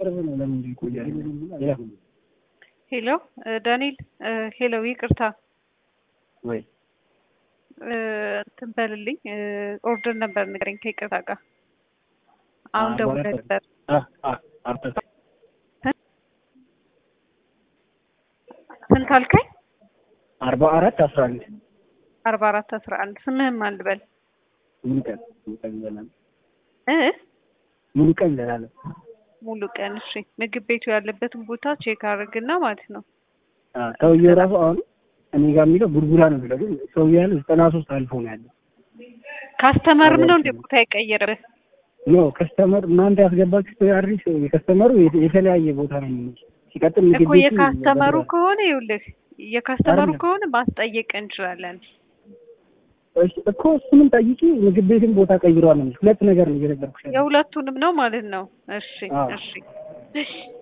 ቅርብ ነው። ለምን ይቆያል? ያ ሄሎ ዳንኤል፣ ሄሎ ይቅርታ ወይ እንትን በልልኝ ኦርደር ነበር ንገረኝ ከይቅርታ ጋር አሁን አርባ ደውለህ አራት ነበር አ አ አርባ ስንት አልከኝ? አርባ አራት አስራ አንድ አርባ አራት አስራ አንድ ስምህም ማን ልበል ሙሉ ቀን ሙሉ ቀን እንላለን። እ ሙሉ ቀን እንላለን። ሙሉ ቀን እሺ። ምግብ ቤቱ ያለበትን ቦታ ቼክ አድርግና ማለት ነው። አ ሰውዬው ራሱ አሁን እኔ ጋር የሚለው ቡርቡራ ነው የሚለው ግን ሰውዬው ያለው ዘጠና ሶስት አልፎ ነው ያለው። ካስተመርም ነው እንደ ቦታ የቀየረብህ? ኖ ከስተመር እናንተ ያስገባችሁት አድሬስ የከስተመሩ የተ- የተለያየ ቦታ ነው የሚመስለው። ሲቀጥል ምግብ እኮ ቤቱ የካስተመሩ በብዛት- ከሆነ ይኸውልህ የካስተመሩ አይደለም። ከሆነ ማስጠየቅ እንችላለን። እሺ፣ እኮ እሱንም ጠይቂ። ምግብ ቤትን ቦታ ቀይሯል ነው የሚለው። ሁለት ነገር ነው እየነገርኩሽ ያለው። የሁለቱንም ነው ማለት ነው። እሺ አዎ። እሺ እሺ